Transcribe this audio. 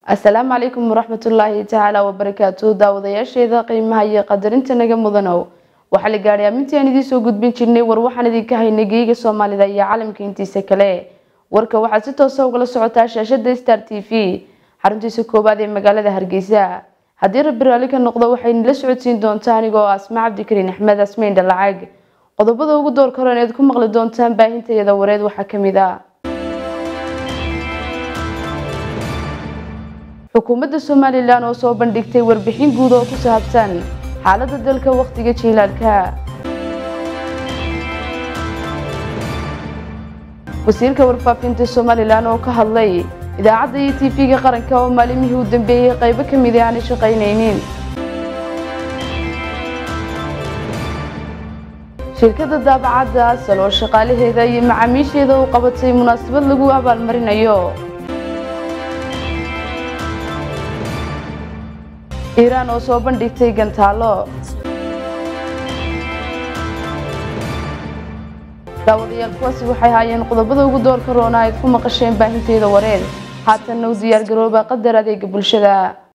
asalaamu calaykum waraxmatullaahi tacaala wabarakaatu daawadayaasheeda qiimaha iyo qadarinta naga mudanow waxaa la gaadhay amintii aan idiin soo gudbin jirnay war waxaan idinka haynay geyiga soomaalida iyo caalamka intiisa kale warka waxaad si toosa ugala socotaa shaashada star t v xaruntiisa koowaad ee magaalada hargeysa haddii rabbi raalli ka noqdo waxayna la socodsiin doontaa anigoo asma cabdikariin axmed asmeyn dhalacag qodobada ugu door karoon eed ku maqli doontaan baahintayada wareed waxaa kamid ah xukuumadda somalilan oo soo bandhigtay warbixin guud oo ku saabsan xaalada dalka wakhtiga jiilaalka wasiirka warfaafinta somalilan oo ka hadlay idaacadda iyo tv-ga qaranka oo maalimihii u dambeeyey qaybo ka mid aanay shaqaynaynin shirkadda daabacadda asal oo shaqaalaheeda iyo macaamiisheeda u qabatay munaasabad lagu abaalmarinayo iiraan oo soo bandhigtay gantaalo daawadayaal kuwaasi waxay haayeen qodobada ugu doorka roona ayd ku maqasheen baahinteyda wareed haatanna u diyaar garooba qadar adeega bulshada